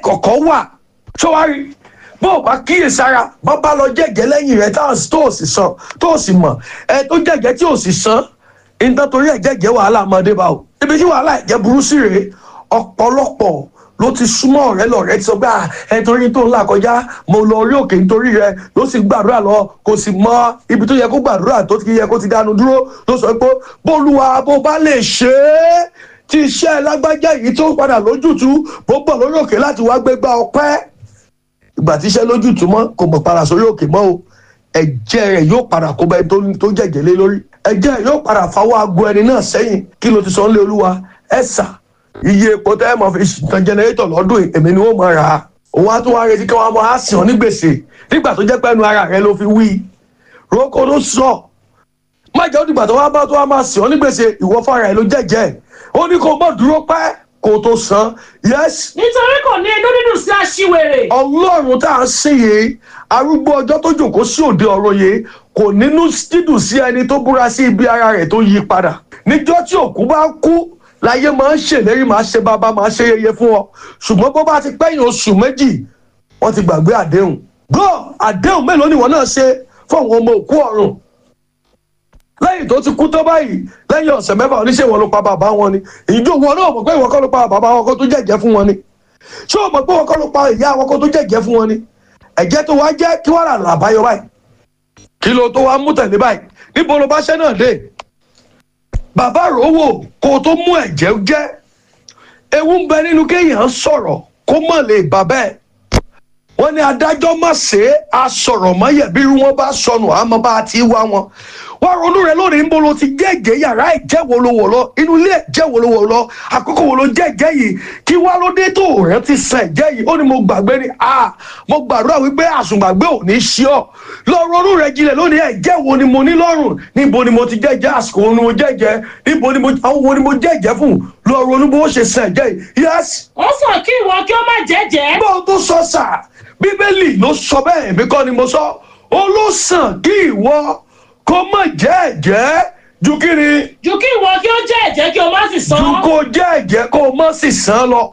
ìkọ̀kọ̀ wà ṣọwárí bó o bá kíyèsára bá bá lọ jẹ́jẹ́ lẹ́yìn rẹ̀ táwọn tó o sì san tó o sì mọ̀ ẹ tó jẹ́jẹ́ tí o sì san nǹkan torí ẹ̀ jẹ́jẹ́ wàhálà ọmọdé bá o ibi tí wàhálà ẹ̀jẹ̀ burú sí rèé ọ̀pọ̀lọpọ̀ ló ti súnmọ́ ọ̀rẹ́ lọ̀rẹ́ ti sọ pé ẹ torí tó ń là kọjá mo lọ orí òkè nítorí rẹ ló sì gbàdúrà lọ kò sì mọ ibi tó yẹ kó gbàdúrà tó ti yẹ kó ti dánu dúró ló sọ pé bólúwa bó bá lè ṣe é tí iṣẹ́ lágbájá yìí tó padà lójútùú bó bọ̀ lórí òkè láti wá gbégbá ọpẹ́ ìgbà tí iṣẹ́ lójútùú mọ́ kò mọ̀ padà sórí òkè mọ́ o ẹ̀jẹ̀ rẹ̀ yóò padà kó bẹ́ẹ̀ tó jẹ̀jẹ̀ lé lórí ẹ̀jẹ̀ rẹ̀ yóò padà fawọ́ aago ẹni náà sẹ́yìn kí ló ti sọ nílé olúwa ẹ̀sà iye epo tẹ́ ẹ mọ̀ fi tan jẹnẹrétọ̀ lọ́dún yìí èmi ni wọ́n mọ̀ ra òun á tún wá retí kí wọ́n mọ̀ á sìn ọ́ ní gbèsè nígbà tó jẹ́ pẹ́nu ara rẹ ló fi wí roko ló sọ má jẹ́ ó dìgbà tó wá bá tó wá máa sìn ọ́ ní gbèsè ìwọ fara ẹ̀ ló jẹ́jẹ́ ó ní kó mọ̀ dúró pẹ́ kó tó san yes nítorí kò ní inú dídùn sí aṣiwèrè. ọlọ́run tá à ń sìn yìí arúgbó ọjọ́ tó jòkó sí òde ọ̀rọ̀ yìí kò nínú dídùn sí ẹni tó búra sí ibi ara rẹ̀ tó yí padà níjọ́ tí òkú bá kú láyé máa ń ṣèlérí máa ṣe bàbá máa ṣe yeye fún ọ ṣùgbọ́n bó bá ti pẹ́yìn oṣù méjì wọ́n ti gbàgbé àdéhùn gbọ́ àdéhùn mélòó ni wọ́n náà ṣe fún àwọn ọmọ òkú ọ̀run lẹ́yìn tó ti kú tó báyìí lẹ́yìn ọ̀sẹ̀ mẹ́fà oníṣẹ́ wọn ló pa bàbá wọn ni ìjọ wọn náà mọ̀ pé ìwọ kọ́ ló pa bàbá wọn kó tó jẹ̀jẹ̀ fún wọn ni ṣé o mọ̀ pé ìwọ kọ́ ló pa ìyá wọn kó tó jẹ̀jẹ̀ fún wọn ni ẹ̀jẹ̀ tó wá jẹ́ kí wọ́n rà làbáyọ báyìí kí ló tó wá mú tẹ̀lé báyìí níbo ló bá ṣẹ́ náà dé bàbá rówó kó o tó mú ẹ̀jẹ̀ jẹ́ ewu ń bẹ nínú kéèyàn sọ̀rọ̀ kó mọ̀ lè bà bẹ́ẹ̀ wọ́n ní adájọ́ má ṣe é a sọ̀rọ̀ mọ́yẹ̀ bí irú wọn bá sọnù àmọ́ bá a ti wá wọn wá ronú rẹ lónìí ń bolo ti jẹ́jẹ́ yàrá ẹ̀jẹ̀ wo ló wọ̀ lọ inú ilé ẹ̀jẹ̀ wo ló wọ̀ lọ àkókò wo ló jẹ́jẹ́ yìí kí wá ló dé tó rẹ ti sàn ẹ̀jẹ̀ yìí ó ní mo gbàgbé ni a mo gbàdúrà wípé àsùngbàgbé ò ní ṣí ọ lọ ronú rẹ jinlẹ̀ lónìí ẹ̀jẹ̀ wo ni mo ní lọ́rùn níbo ni mo ti jẹ́jẹ́ àsìkò wo ni mo jẹ́jẹ́ níbo ni mo àwọn wo ni mo jẹ́jẹ́ fún lọ ronú bó ṣe sàn ẹ̀jẹ̀ yìí yẹ́sì ó sàn kí ìwọ kí ó má jẹ́jẹ́. bó o tó sọ sà bíbélì ló sọ bẹ́ẹ̀ èmi kọ́ ni mo sọ ó ló sàn kí ìwọ kó má jẹ́ ẹ̀jẹ́ ju kí ni ju kí ìwọ kí ó jẹ́ ẹ̀jẹ́ kí o má sì san. ju kó jẹ́ ẹ̀jẹ́ kó má sì san lọ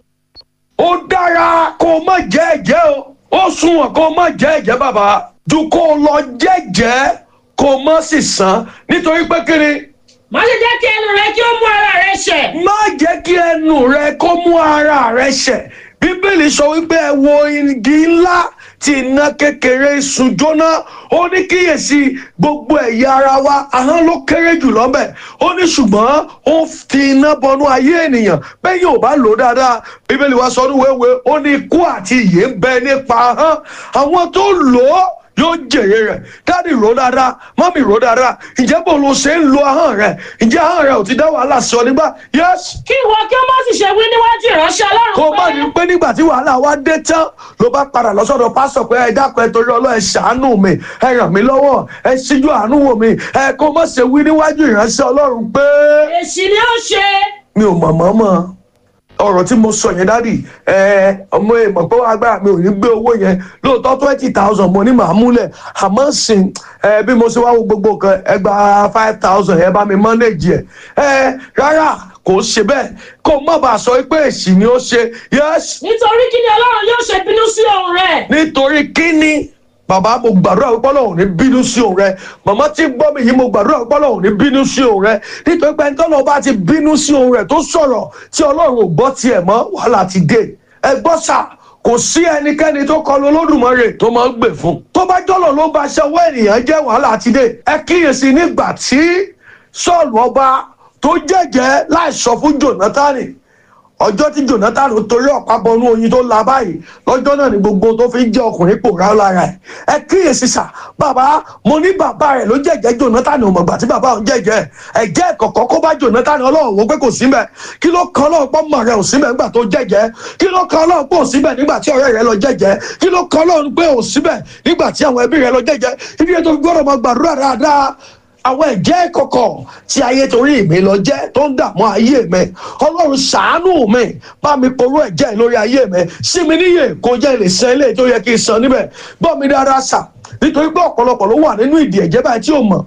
ó dára kó má jẹ́ ẹ̀jẹ́ o ó sunwọ̀n kó má jẹ́ ẹ̀jẹ́ bàbá ju kó lọ jẹ́jẹ́ kó má sì san nítorí pé kí ni má ṣe jẹ́ kí ẹnu rẹ kí ó mú ara rẹ ṣẹ̀. má jẹ́ kí ẹnu rẹ kó mú ara rẹ ṣẹ̀ bíbélì sọ wípé ẹ wo igi ńlá tí iná kékeré sun jóná ó ní kíyèsí gbogbo ẹ̀yà ara wa ahọ́n ló kéré jù lọ́bẹ̀ ó ní ṣùgbọ́n ó fi iná bọnú ayé ènìyàn bẹ́ẹ̀ yóò bá lò ó dáadáa bíbélì wa sọ ní wéwèé ó ní ikú àti ìyè ń bẹ nípa ahọ́n àwọn tó lò ó yóò jèrè rẹ̀ dáàdì rò dáadáa mọ́mì rò dáadáa ǹjẹ́ bó ló ṣe ń lo ahọ́n rẹ̀ ǹjẹ́ ahọ́n rẹ̀ ò ti dá wàhálà sí ọ nígbà yẹ́sì kí ìwọ kí ó má sì ṣe wí níwájú ìránṣẹ́ ọlọ́run kó má ní pé nígbà tí wàhálà wa dé tán ló bá padà lọ́sọ̀dọ̀ pásọ̀ pé ẹ dákun ẹ torí ọlọ́ ẹ ṣàánú mi ẹ ràn mí lọ́wọ́ ẹ ṣíjú àánú wò mí ẹ kó má ṣe wí níwájú ìránṣẹ́ ọlọ́run pé èsì ni ó ṣe. mi ò mọ̀ mọ́ mọ́ ọ̀rọ̀ tí mo sọ yẹn dádì ẹ ọmọ èèmọ̀ pé agbára mi ò ní gbé owó yẹn lóòótọ́ twenty thousand mo ní màá múlẹ̀ àmọ́ sìn ẹ bí mo ṣe wá wo gbogbo nǹkan ẹ gba five thousand ẹ bá mi manage ẹ ẹ rárá kò ṣe bẹ́ẹ̀ kó má bàa sọ pé èsì ni ó ṣe yes nítorí kí ni ọlọ́run yóò ṣe bínú sí òun rẹ̀. nítorí kíni bàbá mo gbàdúrà wípé ọlọ́run ní bínú sí òun rẹ màmá tí ń gbọ́ mi yìí mo gbàdúrà wípé ọlọ́run ní bínú sí òun rẹ nítorí pé ẹni tọ́lọ́ bá ti bínú sí òun rẹ tó sọ̀rọ̀ tí ọlọ́run ò gbọ́ tiẹ̀ mọ́ wàhálà ti dé ẹ gbọ́ sà kò sí ẹnikẹ́ni tó kọlu olódùmarè tó máa ń gbè fún tó bá jọ́lọ̀ ló bá ṣe owó ènìyàn jẹ́ wàhálà ti dé ẹ kíyèsí nígbà tí sọ́ọ̀lù ọba tó jẹ́jẹ́ láì sọ fún jonathan ọjọ́ tí jonathan torí ọ̀pá bọnú oyin tó la báyìí lọ́jọ́ náà ni gbogbo tó fi ń jẹ́ ọkùnrin pòórá lára ẹ̀ ẹ kíyèsí sà bàbá mo ní bàbá rẹ̀ ló jẹ́jẹ́ jonathan ò mọ̀gbà tí bàbá òun jẹ́jẹ́ ẹ̀jẹ̀ kọ̀kọ́ kó bá jonathan ọlọ́run wo pé kò sí mẹ́ kí ló kan ọlọ́run pọ́ mọ̀ rẹ̀ ò sí mẹ́ nígbà tó jẹ́jẹ́ kí ló kan ọlọ́run pé ò sí mẹ́ nígbà tí ọ̀rẹ́ rẹ̀ lọ jẹ́jẹ́ kí ló kan ọlọ́run pé ò sí mẹ́ nígbà tí àwọn ẹbí rẹ̀ lọ jẹ́jẹ́ ibi ètò gbọ́dọ̀ máa gbàdúrà dáadáa àwọn ẹ̀jẹ̀ kọ̀kọ̀ tí ayé torí mi lọ jẹ́ tó ń dààmú ayé mi ọlọ́run ṣàánú mi bá mi porú ẹ̀jẹ̀ lórí ayé mi sí mi níyè kó jẹ́ lè san ilé tó yẹ kí n san níbẹ̀ gbọ́ mi dára sà nítorí pé ọ̀pọ̀lọpọ̀ ló wà nínú ìdí ẹ̀jẹ̀ báyìí tí ò mọ̀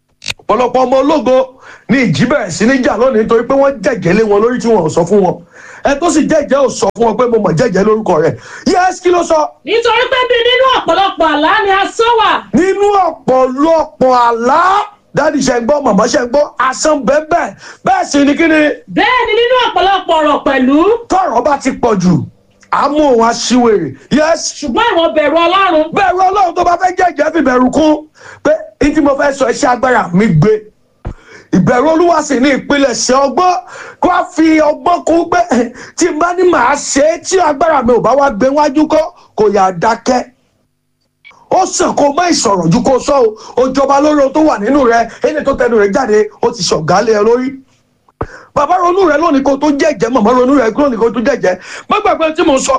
ọ̀pọ̀lọpọ̀ ọmọ ológo ní ìjì bẹ̀rẹ̀ sí ní jà lónìí nítorí pé wọ́n jẹ̀jẹ̀ lé wọn lórí tí wọn ò sọ fún wọn ẹ tó sì jẹ́jẹ́ ò sọ fún ọ pé mo mọ̀ jẹ́jẹ́ lórúkọ rẹ̀ yẹ́sì kí ló sọ nítorí pé bí nínú ọ̀pọ̀lọpọ̀ àlá ni asán wà nínú ọ̀pọ̀lọpọ̀ àlá dáàdì ṣe ń gbọ́ màmá ṣe ń gbọ́ asán bẹ́ẹ̀ bẹ́ẹ̀ sì ni kí ni bẹ́ẹ̀ ni nínú ọ̀pọ̀lọpọ̀ ọ̀rọ̀ pẹ̀lú tọ̀rọ̀ bá ti pọ̀ jù àmú òun aṣiwèrè yẹ́sì ṣùgbọ́n ìwọ bẹ̀rù ọlọ́run bẹ̀rù ọlọ́run tó bá fẹ́ jẹ́jẹ́ fi bẹ̀rù kún pé ní tí mo fẹ́ sọ iṣẹ́ agbára mi gbé ìbẹ̀rù olúwa sì ní ìpilẹ̀ṣẹ̀ ọgbọ́n kó a fi ọgbọ́n kún pé eh, tí n bá ní màá ṣe é tí agbára mi ò bá wá gbé wájú kọ́ kò yà dákẹ́ ó sàn kó má ìsọ̀rọ̀ ju kó sọ o ó jọba lórí ohun tó wà nínú rẹ ẹni tó tẹnu rẹ jáde ó ti ṣọ̀gálẹ̀ ẹ lórí bàbá ronú rẹ lónìí kó tó jẹ́jẹ́ màmá ronú rẹ lónìí kó tó jẹ́jẹ́ má gbàgbé tí mo sọ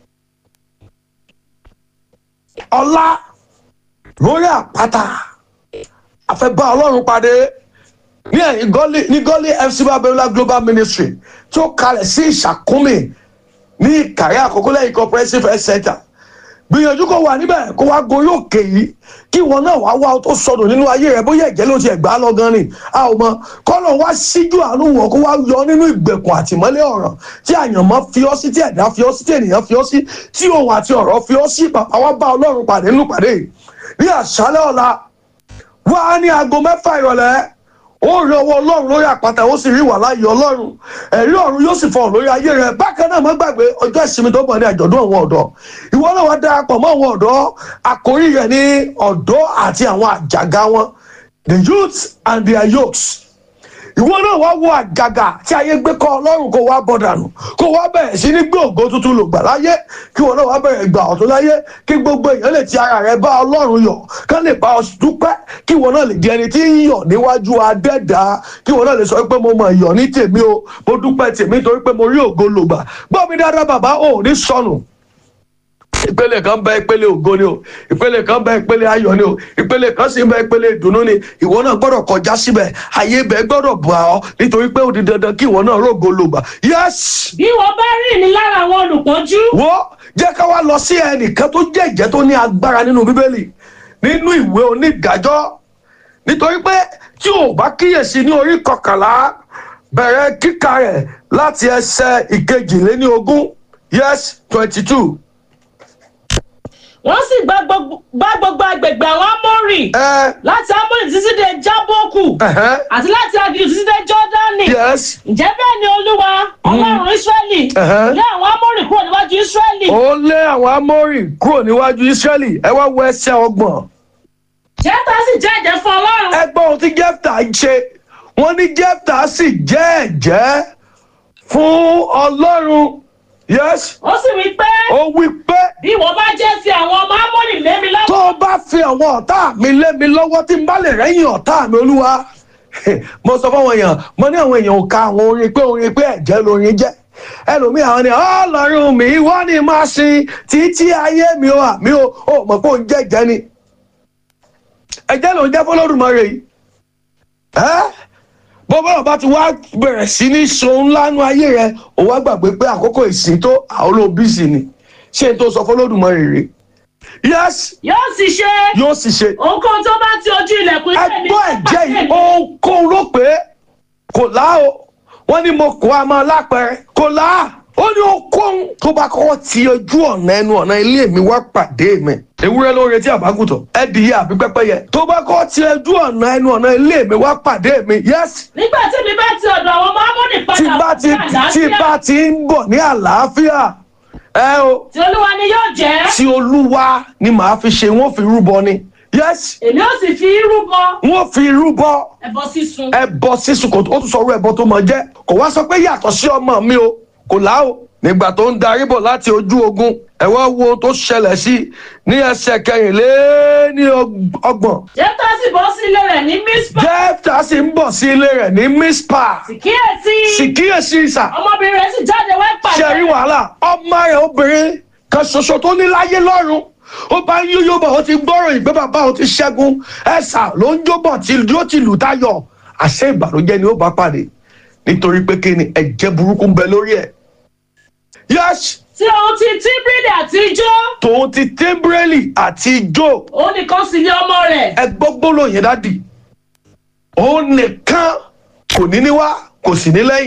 ọlá lórí àpáta àfẹ́bá ọlọ́run pàdé ní ẹ̀yìn gọ́lì ní gọ́lì fc babiola global ministry tí ó kalẹ̀ sí ìṣàkúnmí ní ìkàrí àkókò lẹ́yìn comprehensive health center gbìyànjú kó wà níbẹ̀ kó wá gorí òkè yìí kí ìwọ náà wá wá tó sọdọ̀ nínú ayé rẹ bóyá ẹ̀jẹ̀ ló ti ẹ̀gbá lọ gan ni a ò mọ kọ́nà wá síjú àánú wọn kó wá yọ nínú ìgbèkùn àtìmọ́lé ọ̀rọ̀ tí àyànmọ́ fi ọ́ sí tí ẹ̀dá fi ọ́ sí tí ènìyàn fi ọ́ sí tí òun àti ọ̀rọ̀ fi ọ́ sí bàbá wa bá ọlọ́run pàdé nínú pàdé yìí ní àṣálẹ́ ọ̀la wá ní aago mẹ́fà ìrọ̀lẹ́ ó rí ọwọ́ ọlọ́run lórí àpáta ó sì rí wà láàyè ọlọ́run ẹ̀rí ọ̀run yóò sì fọ̀rọ̀ lórí ayé rẹ̀ bákan náà má gbàgbé ọjọ́ ìsinmi tó bọ̀ ní àjọ̀dún àwọn ọ̀dọ́ ìwọ náà wá darapọ̀ mọ́ àwọn ọ̀dọ́ àkórí rẹ̀ ní ọ̀dọ́ àti àwọn àjàgà wọn the youth and their yokes ìwọ náà wá wo àjàgà tí ayé gbé kọ ọlọ́run kó wá bọ̀ dànù kó wá bẹ̀rẹ̀ sí ní gbé ògo tuntun lò gbà láyé kí wọn náà wá bẹ̀rẹ̀ gbà ọ̀tún láyé kí gbogbo èèyàn lè ti ara rẹ̀ bá ọlọ́run yọ̀ kán lè bá ọ dúpẹ́ kí wọn náà lè di ẹni tí ń yọ̀ níwájú adẹ́dá kí wọn náà lè sọ pé mo mọ̀ yọ̀ ní tèmi o mo dúpẹ́ tèmi torí pé mo rí ògo lò gbà gbọ́ mi dáadáa bàbá ò ní sọnù ìpele kan bẹ ìpele ògo ni o ìpele kan bẹ ìpele ayọ̀ ni o ìpele kan sì bẹ ìpele ìdùnnú ni ìwọ náà gbọ́dọ̀ kọjá síbẹ̀ ayé bẹ gbọ́dọ̀ bà ọ́ nítorí pé ó di dandan kí ìwọ náà rògo lò gbà yẹ́sì bí wọ́n bá rìn ní lára àwọn olùpọ́njú wo jẹ́ ká wá lọ sí ẹnìkan tó jẹ́ ìjẹ́ tó ní agbára nínú bíbélì nínú ìwé onídàájọ́ nítorí pé tí ò bá kíyèsí ní orí kọkànlá bẹ̀rẹ̀ kíkà rẹ̀ láti ẹsẹ̀ ìkejìléní ogún yes twenty two wọ́n sì gbá gbogbo gbá gbogbo agbègbè àwọn amórì ẹ láti amórì títí dé jábókù ẹhẹ́ àti láti aginjù títí dé jọ́dánì yes ǹjẹ́ bẹ́ẹ̀ ni olúwa ọlọ́run ísírẹ́lì Ẹ̀hẹ́. lé àwọn amórì kúrò níwájú ísírẹ́lì ó lé àwọn amórì kúrò níwájú israẹli ẹ wá wo ẹsẹ̀ ọgbọ̀n jẹ́ta sì jẹ́ ẹ̀jẹ̀ fún ọlọ́run ẹgbọ́n ohun tí jẹ́fta ń ṣe wọ́n ní jẹ́fta sì jẹ́ ẹ̀jẹ́ fún ọlọ́run yes ó sì wí pé ó wí pé bí wọ́n bá jẹ́ fi àwọn ọmọ amórì lé mi tó lọ́wọ́ o bá fi àwọn ọ̀tá mi lé mi lọ́wọ́ tí n bá lè rẹ́yìn ọ̀tá mi olúwa mo sọ fáwọn èèyàn mo ní àwọn èèyàn ò ka àwọn orin pé orin pé ẹ̀jẹ̀ lorin jẹ́ ẹlòmíì àwọn ni ọlọ́run mi wọ́n ní máa sin títí ayé mi ò àmì ò ò mọ̀ pé òun jẹ́ ẹ̀jẹ̀ ni ẹ̀jẹ̀ ló ń jẹ́ fọlọ́dúnmọ́rẹ́ yìí ẹ́ bó bọ́lá bá ti wá bẹ̀rẹ̀ sí ní sohun lánú ayé rẹ ò wá gbàgbé pé àkókò ìsìn tó àwọn olóbìsì ni ṣé n tó sọ fọlọ́dúnmọ́rẹ́ rèé yes yóò sì ṣe yóò sì ṣe ohunkóhun tó bá ti ojú ilẹ̀kùn ilé mi ẹgbọ́n ẹ̀jẹ̀ yìí ohunkóhun ló pé kò lá o wọ́n ní mo kó a máa lápẹ̀rẹ̀ kò lá ó ní ohunkóhun tó bá kọ́kọ́ ti ojú ọ̀nà ẹnu ọ̀nà ilé mi wá pàdé mi ewúrẹ́ ló ń retí àbágùtàn ẹ̀dìyẹ àbí pẹ́pẹ́yẹ tó bá kọ́kọ́ ti ojú ọ̀nà ẹnu ọ̀nà ilé mi wá pàdé mi yes nígbà tí mi bá ti ọ̀dọ̀ àwọn ọmọ amórì tí padà bá ti wá sí tí àlàáfíà bá ti ń bọ̀ ní àlàáfíà ẹ o tí olúwa ni yóò jẹ́ tí olúwa ni màá fi ṣe wọ́n fi rúbọ ni yes èmi ó sì fi irú bọ wọ́n fi rúbọ ẹbọ sísun ẹbọ sísun kò ó tún sọ orú ẹbọ tó mọ jẹ kò wá sọ pé yàtọ̀ sí ọmọ mi o kò lá o nígbà tó ń darí bọ̀ láti ojú ogun ẹ wá wo ohun tó ṣẹlẹ̀ sí ní ẹsẹ̀ kẹrìnléní ọgbọ̀n jẹ́ta sì bọ́ sí ilé rẹ̀ ní mísípà jẹ́fta sì ń bọ̀ sí ilé rẹ̀ ní mispa sì kíyèsí sì kíyèsí ìsà ọmọbìnrin rẹ̀ sì jáde wá pàdé ṣe rí wàhálà ọmọ rẹ̀ obìnrin kan ṣoṣo tó ní láyé lọ́run ó bá ń yóyó bọ̀ ó ti gbọ́rọ̀ ìgbé bàbá ó ti ṣẹ́gun ẹ̀sà ló ń jó bọ̀ tí ló ti lù táyọ̀ àṣẹ ìbànújẹ́ ni ó bá pàdé nítorí pé kí ni ẹ̀jẹ̀ burúkú ń bẹ lórí ẹ̀. yẹ́sì tí òun ti tíbílì àti ijó tòun ti tẹ́ḿbírẹ́lì àti job òun nìkan sì ní ọmọ rẹ̀ ẹ gbọ́ gbólóhùn yẹn dádì òun nìkan kò ní níwá kò sì ní lẹ́yìn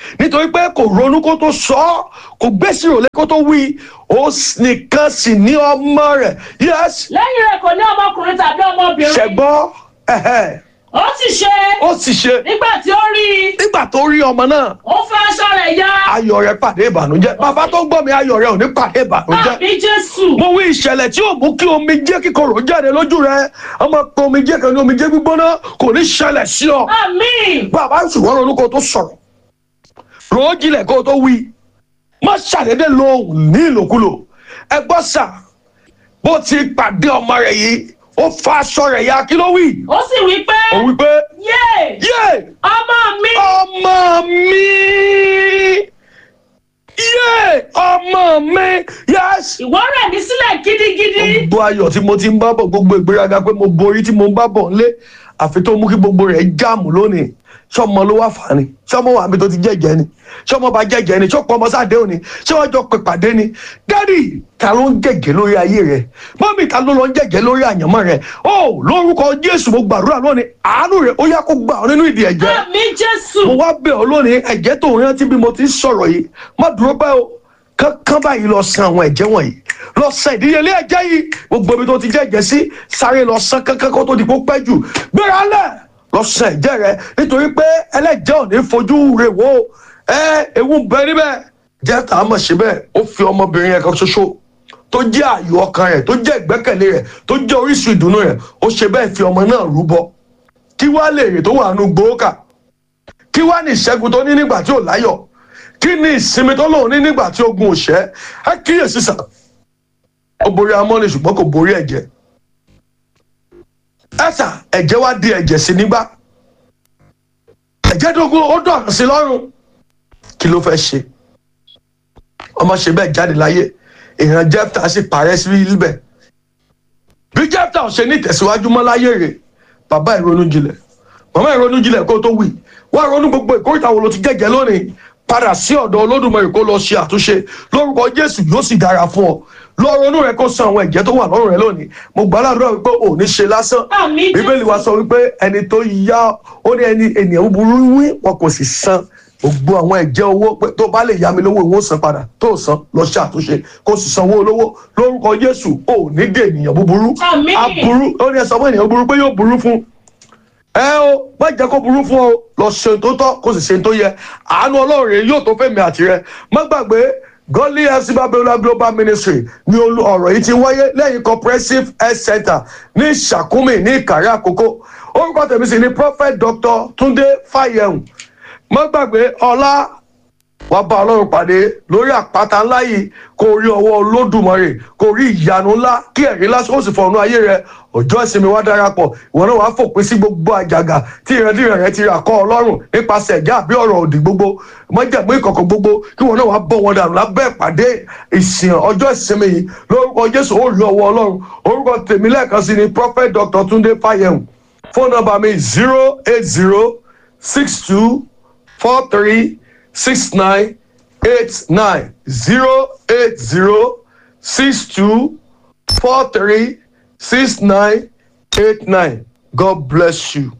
nítorí pé kò ronú kó tó sọ ọ́ kò gbèsè òlé kó tó wí ó nìkan sì ní ọmọ rẹ̀ yes lẹ́yìn rẹ̀ kò ní ọmọkùnrin tàbí ọmọbìnrin ṣẹ̀gbọ́n ẹ̀hẹ́, ó sì ṣe ó sì ṣe nígbà tí ó rí i nígbà tó rí ọmọ náà ó fẹ́ aṣọ rẹ̀ ya ayọ̀ rẹ̀ pàdé ìbànújẹ́ bàbá tó ń gbọ́ mi ayọ̀ rẹ̀ ò ní pàdé ìbànújẹ́ àbí jésù mo wí ìṣẹ̀lẹ̀ tí ò mú kí omijé kíkorò jáde lójú rẹ̀ ọmọ pé omijé kan ní omijé gbígbóná kò ní ṣẹlẹ̀ sí ọ àmín bàbá ṣùgbọ́n ronú kó tó sọ̀rọ̀ rò ó jinlẹ̀ kó tó wí má ṣàdédé lo ohùn ní ìlòkulò ẹ gbọ́ sà bó ti pàdé ọmọ rẹ̀ yìí ó fa aṣọ rẹ̀ ya kí ló wí ó sì wí pé ó wí pé yé yé ọmọ mi ọmọ mi yé ọmọ mi yẹ́sì. ìwọ rẹ̀ mí sílẹ̀ gidigidi gbogbo ayọ̀ tí mo ti ń bá bọ̀ gbogbo ìgbéraga pé mo borí tí mo ń bá bọ̀ nlé àfi tó mú kí gbogbo rẹ̀ jáàmù lónìí sọmọ ló wá fà ni sọmọ wà mí tó ti jẹ́jẹ́ ni sọmọ bá jẹ́jẹ́ ni sọpọ̀ ọmọ sáde òní ṣé wọ́n jọ pè pàdé ni dádì ta ló ń jẹ́jẹ́ lórí ayé rẹ̀ mọ́mì ta ló lọ ń jẹ́jẹ́ lórí àyànmọ́ rẹ̀ ó lórúkọ jésù mo gbàdúrà lónìí àánú rẹ̀ ó yá kó gbà ọ́ nínú ìdí ẹ̀jẹ̀ àmín jésù mo wá bẹ̀ ọ́ lónìí ẹ̀jẹ̀ tó ń rántí bí mo ti ń sọ̀rọ̀ yìí má dúró pẹ́ o kankan báyìí lọ san àwọn ẹ̀jẹ̀ wọ̀nyí lọ san ìdíyelé ẹ̀jẹ̀ yìí gbogbo ibi tó ti jẹ́ ẹ̀jẹ̀ sí sáré lọ san kankan kó tó di kó pẹ́ jù gbéra lẹ̀ lọ san ẹ̀jẹ̀ rẹ nítorí pé ẹlẹ́jẹ̀ ò ní fojú rẹ̀ wò ó ẹ ewu ń bẹ níbẹ̀ jẹ́ tá a mọ̀ síbẹ̀ ó fi ọmọbìnrin yẹn kan ṣoṣo tó jẹ́ ààyò ọkàn rẹ̀ tó jẹ́ ìgbẹ́kẹ̀lé rẹ̀ tó jẹ́ orísun ìdùnnú rẹ̀ ó ṣe bẹ́ẹ̀ fi ọmọ náà rúbọ kí wá lè rè tó wà nù gbòókà kí wá ní ìṣẹ́gun tó ní nígbà tí ò láyọ̀ kí ni ìsinmi tó lòun ní nígbà tí ogun ò ṣẹ́ ẹ kíyèsí sà ó borí amọ́ni ṣùgbọ́n kò borí ẹ̀jẹ̀ ẹ sà ẹ̀jẹ̀ wá di ẹ̀jẹ̀ sí nígbà ẹ̀jẹ̀ dógún ó dọ̀rùn sí lọ́rùn kí ló fẹ́ ṣe ọmọ ṣe bẹ́ẹ̀ jáde láyé èèyàn jẹ́pítà sì parẹ́ sí ibẹ̀ bí jẹ́pítà ò ṣe ní ìtẹ̀síwájú mọ́ láyé rẹ̀ bàbá ìrònú jinlẹ̀ màmá ìrònú jinlẹ̀ kó tó wì wá ronú gbogbo ìkórìtà wo ló ti jẹ́jẹ́ lónìí padà sí ọ̀dọ̀ olódùmarè kó lọ ṣe àtúnṣe lórúkọ jésù yóò sì dára fún ọ lọ ronú rẹ kó san àwọn ẹ̀jẹ̀ tó wà lọ́rùn rẹ lónìí mo gbàdúrà wípé ò ní ṣe lásán àmín bíbélì wa sọ wípé ẹni tó yá ó ní ẹni ènìyàn búburú wí wọn kò sì san gbogbo àwọn ẹ̀jẹ̀ owó pé tó bá lè yá mi lówó ìwọ san padà tó san lọ ṣe àtúnṣe kó sì sanwó olówó lórúkọ jésù ò ní dé ènìyàn búburú Àmín. aburú ó ní ẹ sọ fún ènìyàn búburú pé yóò burú fún ẹ o má jẹ́ kó burú fún ọ lọ ṣe tó tọ́ kó sì ṣe tó yẹ àánú ọlọ́run rẹ yóò tó fẹ́mi àti rẹ má gbàgbé godly fc babiola global ministry ní olú ọ̀rọ̀ yìí ti wáyé lẹ́yìn comprehensive health center ní sàkúmì ní ìkàrẹ́ àkókò orúkọ tèmi sì ni prophet dr tunde fayehun má gbàgbé ọlá wàá bá ọlọ́run pàdé lórí àpáta ńlá yìí kó rí ọwọ́ olódùmarè kó rí ìyanu ńlá kí ẹ̀rí lásán ó sì fọ̀nù ayé rẹ ọjọ́ ìsinmi wá darapọ̀ ìwọ náà wàá fòpin sí gbogbo àjàgà tí ìrandíran rẹ ti rà kọ́ ọlọ́run nípasẹ̀ ẹ̀já àbí ọ̀rọ̀ òdì gbogbo mọ́jàmú ìkọ̀kọ̀ gbogbo kí ìwọ náà wàá bọ̀ wọn dànù lábẹ́ ìpàdé ìsìn ọjọ́ ìsinmi yìí lórúkọ jésù ó rí ọwọ́ ọlọ́run orúkọ tèmi lẹ́ẹ̀kan sí ni prophet dr tunde fayehun fóònù nọ́mbà mi zero eight zero six two four three six nine eight nine zero eight zero six two four three six nine eight nine god bless you.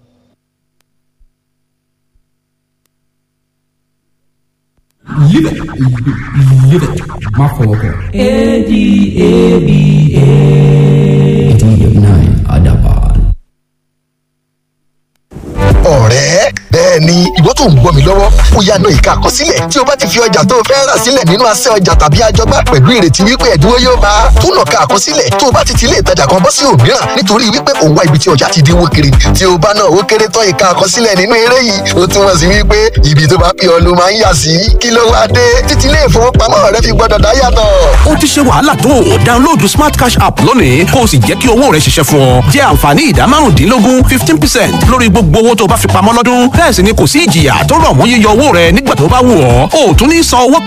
Live it. Live it. Má fọwọ́ kọ. A-D-A-B-A. Adaban. ọ̀rẹ́ bẹ́ẹ̀ ni ìwọ tó ń gbọ́ mi lọ́wọ́ ó yá náà ìka àkọsílẹ̀ tí o bá ti fi ọjà tó o fẹ́ rà sílẹ̀ nínú asẹ́ ọjà tàbí àjọgbá pẹ̀lú ìrètí wípé ẹ̀dínwó yóò bá a tún lọ ka àkọsílẹ̀ tó o bá ti ti ilé ìtajà kan bọ́ sí òmíràn nítorí wípé òun wá ibi tí ọjà ti dínwó kiri tí o bá náà ó kéré tán ìka àkọsílẹ̀ nínú eré yìí ó túmọ̀ sí wípé ibi tó bá pè ọ́ ló máa ń yà sí kí ló wá dé títí ilé ìfowópamọ́ rẹ fi gbọ́dọ̀ dá yàtọ̀ ó ti ṣe wàhálà tó o download smart cash app lónìí kó o sì jẹ́ kí owó rẹ ṣiṣẹ́ fún ọ jẹ́ àǹfààní ìdá márùndínlógún fifteen percent lórí gbogbo owó tó o bá fi pamọ́ lọ́dún bẹ́ẹ̀ sì ni kò sí ìjìyà tó rọ̀ mọ́ yíyọ owó rẹ nígbà tó bá wù ọ́ o ò tún ní san owó